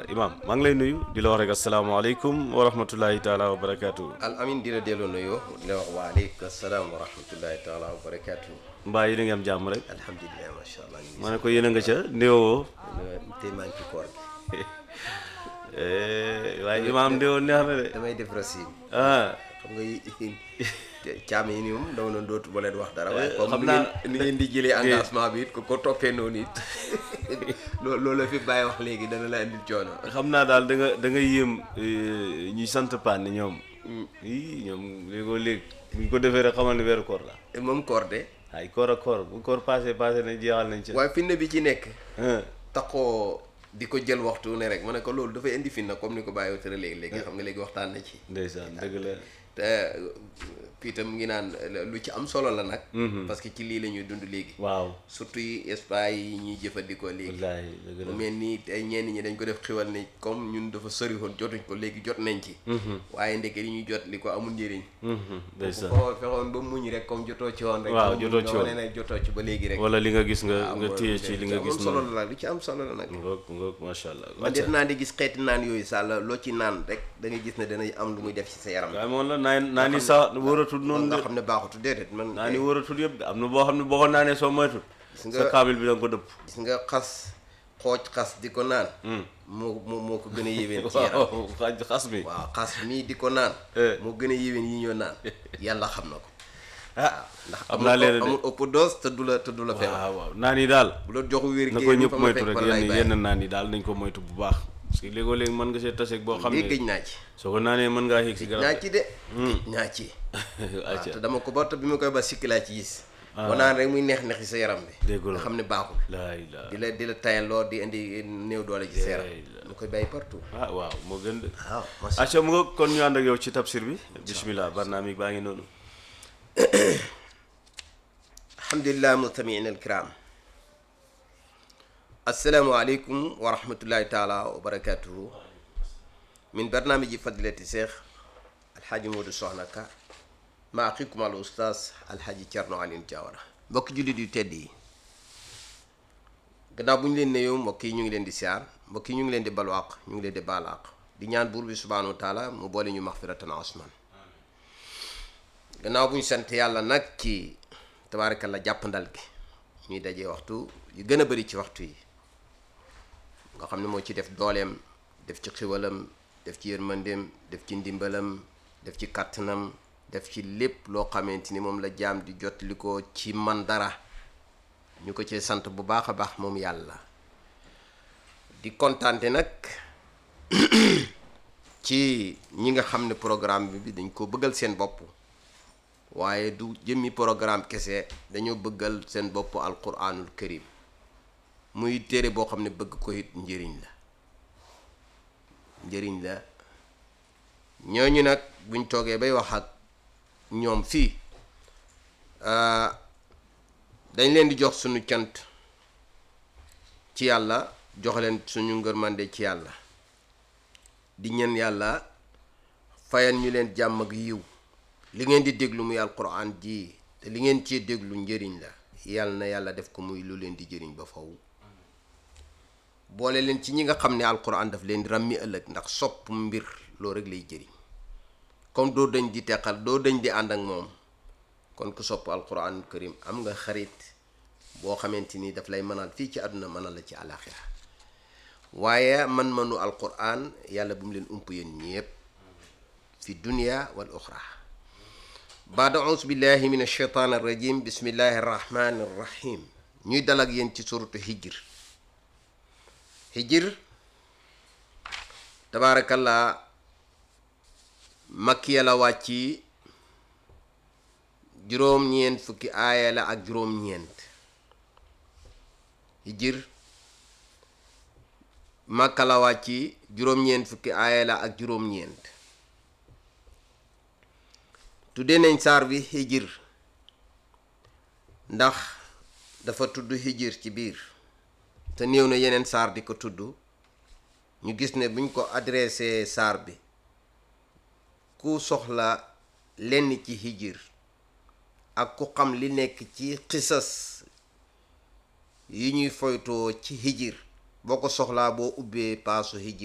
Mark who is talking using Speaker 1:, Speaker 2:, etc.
Speaker 1: imaam maa ngi lay nuyu di la wax rek asalaamaaleykum wa rahmatullahi taala wa barakaatu.
Speaker 2: al amin di la delloo nuyoo di la wax waaleykum salaam wa rahmatullahi taala wa barakaatu.
Speaker 1: mbaa yéen a ngi am jàmm rek.
Speaker 2: alhamdulilah macha allah. ñu
Speaker 1: ma ne ko yéen a nga ca ndéwoo.
Speaker 2: ngi tey maa ngi ci koor gi.
Speaker 1: waaye imaam ndéwoo neex na de.
Speaker 2: damay def rasim.
Speaker 1: ah
Speaker 2: xam nga yi caam yi ni moom dama doon dootu ba leen wax dara. waaye
Speaker 1: xam
Speaker 2: comme ni
Speaker 1: naa-
Speaker 2: ngeen ni ngeen di jëlee engagement bi it ko ko toppee noonu it loo loolu la fi bàyyi wax léegi dana la indil coono.
Speaker 1: xam naa daal da nga da nga yéem eh, ñuy sant paan ñoom. ii ñoom léegoo léeg bu ñu ko defee rek xamal ne weeru koor la.
Speaker 2: te moom koor de.
Speaker 1: ay koor ak koor bu koor passé passé nañ jeexal nañ ca.
Speaker 2: waaye finne bi ci nekk.
Speaker 1: ah
Speaker 2: taxoo di ko jël waxtu ne rek ma ne ko loolu dafay indi finna comme ni ko bàyyi tëra léegi léegi xam nga léegi waxtaan na ci.
Speaker 1: ndeysaan dëgg la.
Speaker 2: te fii tam ngi naan lu ci am solo la nag. parce que ci lii la ñuy dund léegi.
Speaker 1: waaw.
Speaker 2: surtout yi espace yi ñuy jëfandikoo léegi.
Speaker 1: wallaahi dëgg la.
Speaker 2: mu mel ni tey ñenn ñi dañ ko def xiwal ni comme ñun dafa sori woon jotuñ ko léegi jot nañ ci. waaye ndeke li ñuy jot li ko amul njëriñ.
Speaker 1: Mhm, ndeysaan.
Speaker 2: foo fexoon ba muñ rek comme jotoo ci woon rek.
Speaker 1: Waaw,
Speaker 2: comme
Speaker 1: jotoo ci
Speaker 2: nga
Speaker 1: woon.
Speaker 2: wane ne jotoo ci ba léegi rek.
Speaker 1: wala li nga gis nga
Speaker 2: waaw
Speaker 1: nga
Speaker 2: mooy
Speaker 1: téye
Speaker 2: lu
Speaker 1: ci li
Speaker 2: ci
Speaker 1: nga
Speaker 2: am
Speaker 1: gis
Speaker 2: solo
Speaker 1: noonu.
Speaker 2: la lu ci am solo la nag.
Speaker 1: ngoog ngoog macha allah.
Speaker 2: man de naa di gis xeeti naan yooyu sàll loo ci naan rek da ngay gis ne dana am lu muy def ci sa yaram.
Speaker 1: waaye moom la naan naa ni sax wóoratul noonu
Speaker 2: nga
Speaker 1: de
Speaker 2: xam ne baaxutu déedéet man.
Speaker 1: naa ni wóoratul yëpp de am na boo xam ne boo ko naanee soo moytul
Speaker 2: Gis nga-
Speaker 1: sa kaamil bi da nga ko dëpp.
Speaker 2: gis nga xas xooj xas di ko naan. moo moo moo ko gën a yéwén ci yaram.
Speaker 1: waaw xaj xas mi.
Speaker 2: waaw xas mii di ko naan.
Speaker 1: Eh.
Speaker 2: moo gën a yéwén yi ñoo naan. yàlla xam na ko.
Speaker 1: ah
Speaker 2: ndax
Speaker 1: xam naa leen
Speaker 2: amul
Speaker 1: de
Speaker 2: amul ëpp dose te du la te du la feebar.
Speaker 1: waaw waaw naan yi daal.
Speaker 2: bu la joxu wér
Speaker 1: na ko ñëpp moytu rek yenn yenn naan yi daal nañ ko moytu bu baax. parce que léegoo léegi mën nga see taseeg boo xam
Speaker 2: lii gëj
Speaker 1: ne
Speaker 2: naa ci.
Speaker 1: soo ko naanee mën ngaa yéeg si
Speaker 2: naa
Speaker 1: garab.
Speaker 2: ci de. gëj naa ci. waaw
Speaker 1: acca
Speaker 2: te dama ko ba te bi ma koy ba sikki laa ci gis. boo naan rek muy neex neex ci sa yaram bi.
Speaker 1: Déggu la.
Speaker 2: nga xam ne baaxul.
Speaker 1: laa ilaa
Speaker 2: di la di la tayaloo di indi néew doole ci sa yaram.
Speaker 1: Laa
Speaker 2: lu koy bàyyi partout.
Speaker 1: ah waaw moo gën de.
Speaker 2: waaw macha
Speaker 1: acca mu nga kon ñu ànd ak yow ci tafsir bi bismillah barnaamig baa ngi noonu
Speaker 2: alhamdulillah mustamiina alkiram assalaamu aleykum wa rahmatullahi taala wa barakatuhu min barnaamiji fadilati cheikh alhaaji Modou Soxna Ka ma axikum al oustaz alhaaji Cerno Alioune Diawara mbokki jullit yu tedd yi gannaaw bu ñu leen nuyoo mbokk yi ñu ngi leen di siyaar mbokk yi ñu ngi leen di balwaaq ñu ngi leen di baalaaq di ñaan buur bi subhanahu wa taala mu boole ñu maxfiratan asman gannaaw bu ñu sant yàlla nag ci tabaarakalla jàppandal gi ñuy dajee waxtu yu gën a bari ci waxtu yi nga xam ne moo ci def dooleem def ci xiwalam def ci yërmandeem def ci ndimbalam def ci kàttanam def ci lépp loo xamante ni moom la jaam di jotli ko ci man dara ñu ko ci sant bu baax a baax moom yàlla di kontaante nag ci ñi nga xam ne programme bi dañ ko bëggal seen bopp waaye du jëmmi programme kese dañoo bëggal seen bopp alquranul karim muy téere boo xam ne bëgg ko it njëriñ la njëriñ la ñooñu nag buñ toogee bay wax ak ñoom fii ah, dañ leen di jox suñu cant ci yàlla jox leen suñu ngërmande ci yàlla di ñaan yàlla fayal ñu leen jàmm ak yiw li ngeen di déglu muy alquran ji te li ngeen cee déglu njëriñ la yàlla na yàlla def ko muy lu leen di jëriñ ba faw boole leen ci ñi nga xam ne alquran daf leen di ràmmi ëllëg ndax sopp mbir loolu rek lay jëriñ comme doo dañ di teqal doo dañ di ànd ak moom kon ku sopp alquran karim am nga xarit boo xamante ni daf lay mënal fii ci àdduna mënal la ci àlaxira waaye man manu alquran yàlla bu mu leen ump yéen ñépp fi dunia wal oxra baada aus billahi min alcheytaan arrajim bismillahi arrahmani arrahim ñuy dal ak yéen ci suratu hijr hijr tabaarakallah makkiya la wàcci juróom-ñeent fukki aaya la ak juróom-ñeent hijr makka la wàcci juróom-ñeent fukki aaya la ak juróom-ñeent tudde nañ saar bi hijr ndax dafa tudd hijr ci biir te néew na yeneen saar di ko tudd ñu gis ne buñ ko adressé saar bi ku soxla lenn ci hijr ak ku xam li nekk ci xisas yi ñuy foytoo ci hijr boo ko soxlaa boo ubbee paasu hijr